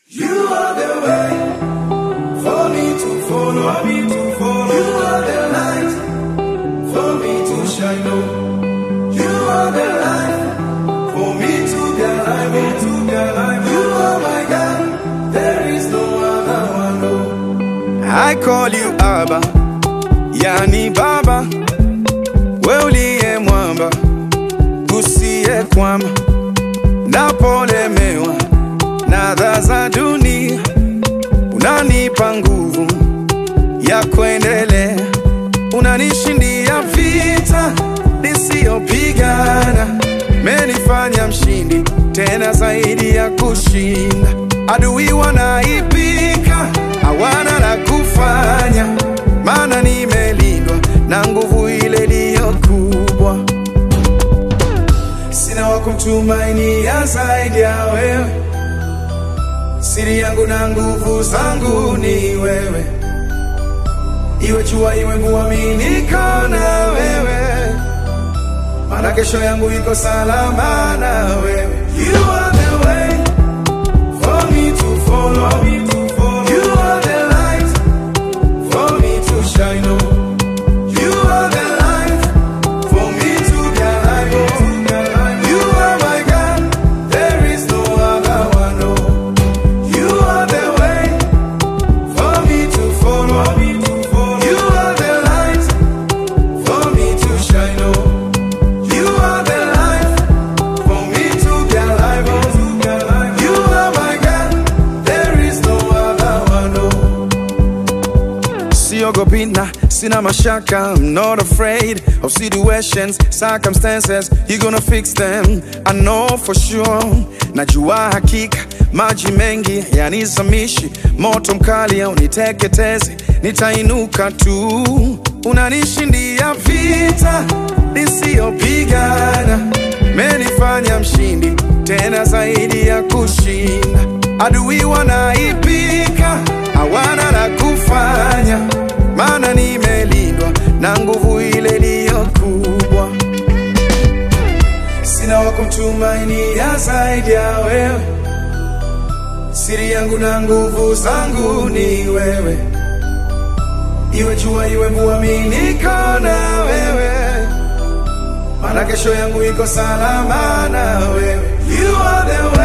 You are the way for me to follow, me to follow. You are the light for me to shine on. You are the light for me to be alive, me to be alive. You are my God, there is no other one. No. I call you Abba, yani Baba, we uliye mwamba, usiye kwama, napolemewa na adha za dunia, unanipa nguvu ya kuendelea, unanishindia vita nisiyopigana, menifanya mshindi tena zaidi ya kushinda. Adui wanaipika, hawana la kufanya, maana nimelindwa na nguvu ile iliyo kubwa. Sina wa kumtumainia zaidi ya wewe, siri yangu na nguvu zangu ni wewe, iwe jua iwe mvua, mimi niko na wewe, maana kesho yangu iko salama na wewe. You are the way for me to follow, me to follow. You are the light for me to shine on. You are the light for me to be alive. oh. You are my God, there is no other one. oh. You are the way for me to follow. Me to follow. You are the light for me to shine on. You are the light for me to be alive. oh. You are my God, there is no other one. oh. Siogopi na sina mashaka I'm not afraid of situations, circumstances You're gonna fix them, I know for sure Najua hakika maji mengi yanizamishi Moto mkali uniteketeze, nitainuka tu Unanishindia vita nisiyopigana Menifanya mshindi tena zaidi ya kushinda Adui wanaipika, hawana la kufanya, maana nimelindwa na nguvu ile iliyo kubwa. Sina wa kumtumainia zaidi ya wewe, siri yangu na nguvu zangu ni wewe, iwe jua iwe mvua, mimi niko na wewe, maana kesho yangu iko salama na wewe. You are the